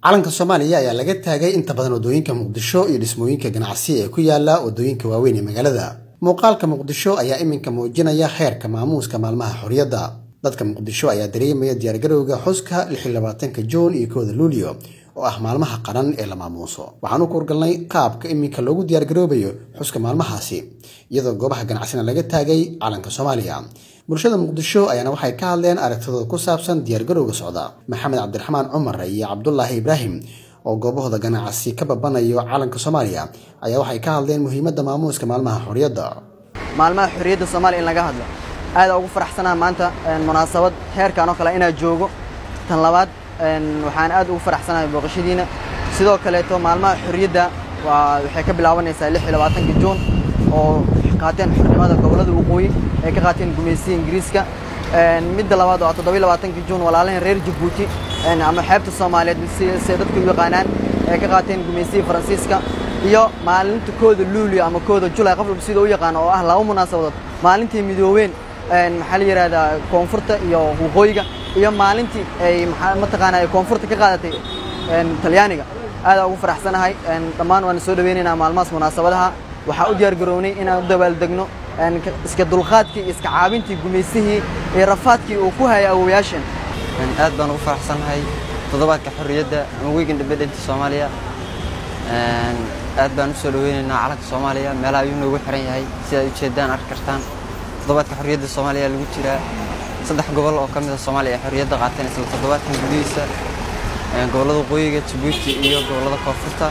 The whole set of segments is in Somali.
calanka soomaaliya ayaa laga taagay inta badan waddooyinka muqdisho iyo dhismooyinka ganacsi ee ku yaala waddooyinka waaweyn ee magaalada muuqaalka muqdisho ayaa iminka muujinaya heerka maamuuska maalmaha xorriyadda dadka muqdisho ayaa dareemaya diyaargarowga xuska lixiyolabaatanka juun iyo kooda luulyo oo ah maalmaha qaran ee la maamuuso waxaanu ku urgalnay qaabka iminka loogu diyaargaroobayo xuska maalmahaasi iyadoo goobaha ganacsina laga taagay calanka soomaaliya bulshada muqdisho ayaana waxay ka hadleen aragtidooda ku saabsan diyaargarowga socda maxamed cabdiraxmaan cumar iyo cabdulaahi ibraahim oo goobahooda ganacsi ka babanayo calanka soomaaliya ayaa waxay ka hadleen muhiimadda maamuuska maalmaha xorriyadda maalmaha xorriyadda soomaaliya in laga hadlo aada ugu faraxsanaa maanta munaasabad heerkan oo kale inaad joogo tan labaad waxaan aad ugu faraxsanahay booqashadiina sidoo kaleeto maalmaha xorriyadda waa waxay ka bilaabanaysaa lix iyo labaatanka juun oo qaateen xornimada gobollada waqooyi ay ka qaateen gumaysiga ingiriiska midda labaad oo toddoba iyo labaatanka juun walaalahan reer jabuuti ama xeebta soomaaliyeed se dadku u yaqaanaan ay ka qaateen gumaysiga faransiiska iyo maalinta kooda luulio ama kooda julay qof walba sida u yaqaano oo ah laba munaasabadood maalintii midoobeen maxaa la yidhahdaa koonfurta iyo waqooyiga iyo maalintii ay mataqaana ay koonfurta ka qaadatay talyaaniga aada ugu faraxsanahay dhammaan waan soo dhaweynaynaa maalmahaas munaasabadaha waxaa u diyaar garownay inaan u dabaaldegno iska dulqaadkii iyo iska caabintii gumaysihii iyo rafaadkii uu ku hayay awowayaashan aad baan ugu faraxsanahay toddobaadka xorriyadda ama week independent soomaaliya aad baan u soo dhaweynaynaa calanka soomaaliya meelaha ayuu noogu xiran yahay sida ay ujeedaan arki kartaan toddobaadka xorriyadda soomaaliya lagu jiraa saddex gobol oo ka mid a soomaaliya ay xorriyadda qaateen isla toddobaadkan gudihiisa gobollada waqooyiga jabuuti iyo gobollada koonfurta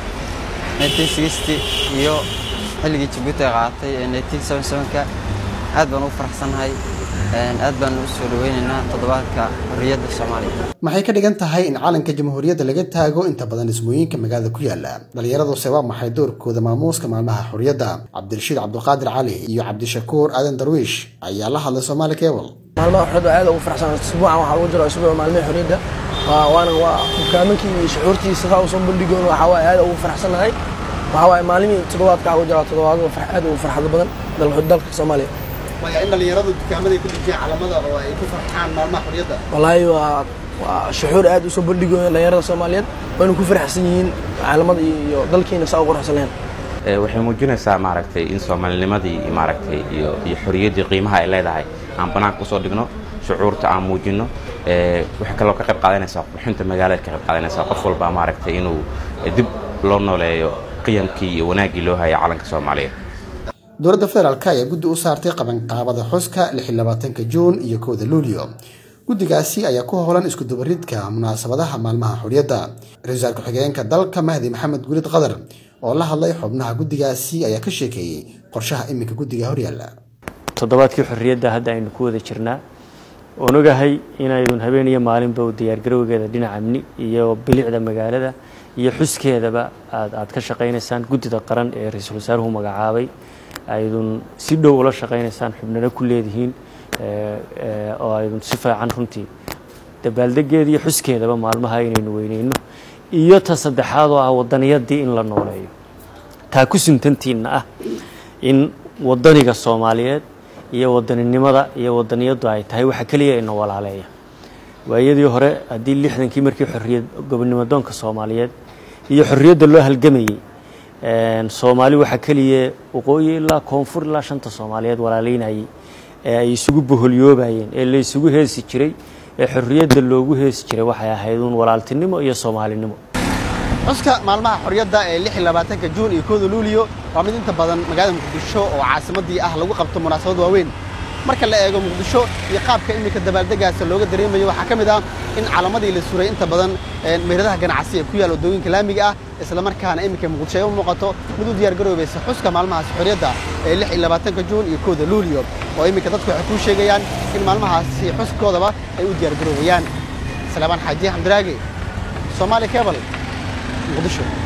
iyo xilligii jabuuti ay qaadatay ee ka aad baan ugu faraxsannahay aad baan u soo dhaweynaynaa toddobaadka xorriyadda soomaaliya maxay ka dhigan tahay in calanka jamhuuriyadda laga taago inta badan dhismooyinka magaalada ku yaala dhallinyaraduse waa maxay doorkooda maamuuska maalmaha xorriyadda cabdirashiid cabdulqaadir cali iyo cabdishakuur aadan darwiish ayaa la hadlay soomaali cable maalmaha xorriyadda aad ugu faraxsan isbuucan waxaa lagu jiro isbuuca maalmaha xorriyadda waana waa hoggaaminkii iyo shucuurtiisa saa usoo bandhigoon waxaa waaye aad ugu faraxsannahay waxaa waaye maalimii toddobaadka ugu jira toddobaad aad ugu farxad badan dalka soomaaliya in dhallinyaradu dukaamada ku dejiyaan calamada oo ay ku farxaan maalmaha xorriyadda wallaahi waa waa shucuur aad usoo bandhigoon dhallinyarada soomaaliyeed wayna ku faraxsan yihiin caalamada iyo dalkiina saa u quruxsan lahayn waxay muujinaysaa maaragtay in soomaalinimadii maaragtay iyo iyo xorriyaddii qiimaha ay leedahay aan banaanka usoo dhigno shucuurta aan muujinno waxay kaloo ka qayb qaadanaysaa qurxinta magaalada ka qayb qaadanaysaa qof walba maaragtay inuu dib loo nooleeyo qiyamkii iyo wanaaggii loo hayay calanka soomaaliyeed dowladda federaalk ayaa guddi u saartay qabanqaabada xuska lixiyolabaatanka juun iyo kooda luulyo guddigaasi ayaa ku howlan iskudubaridka munaasabadaha maalmaha xorriyadda ra-isul wasaar ku-xigeenka dalka mahdi maxamed guulid qadar oo la hadlay xubnaha guddigaasi ayaa ka sheekeeyey qorshaha iminka guddiga horyaalla toddobaadkii xorriyadda hadda aynu ku wada jirnaa oon ogahay inaydun habeen iyo maalinba u diyaargarowgeeda dhinaca amni iyo bilicda magaalada iyo xuskeedaba aad aad ka shaqaynaysaan guddida qaran ee ra-iisul wasaaruhu magacaabay aydun si dhow ula shaqaynaysaan xubnana ku leedihiin oo aydun si fiican runtii dabaaldegeeda iyo xuskeedaba maalmaha inaynu weyneyno iyo ta saddexaad oo ah wadaniyadii in la nooleeyo taa ku suntantiinna ah in wadaniga soomaaliyeed iyo wadaninimada iyo wadaniyaddu ay tahay waxa keliya ina walaaleeya waayadii hore haddii lixdankii markii xorriyad gobonimadoonka soomaaliyeed iyo xorriyadda loo halgamayey soomaali waxaa keliya waqooyi ilaa koonfur ilaa shanta soomaaliyeed walaaleynayay ee ay isugu boholyoobayeen ee la isugu heesi jiray ee xorriyadda loogu heesi jiray waxay ahayd uun walaaltinimo iyo soomaalinimo xuska maalmaha xorriyadda ee lix iyo labaatanka juun iyo kooda luuliyo waa mid inta badan magaalada muqdisho oo caasimaddii ah lagu qabto munaasabad waaweyn marka la eego muqdisho iyo qaabka iminka dabaaldegaasa looga dareemayo waxaa ka mid ah in calamadii la suray inta badan meheradaha ganacsi ee ku yaal waddooyinka laamiga ah islamarkaana iminka muqdisho ay u muuqato mid u diyaargaroobaysa xuska maalmahaasi xorriyadda ee lix iyo labaatanka juun iyo kooda luuliyo oo iminka dadku waxay kuu sheegayaan in maalmahaasi xuskoodaba ay u diyaargaroobayaan salaamaan xaaji xamdiraage soomaali cable muqdisho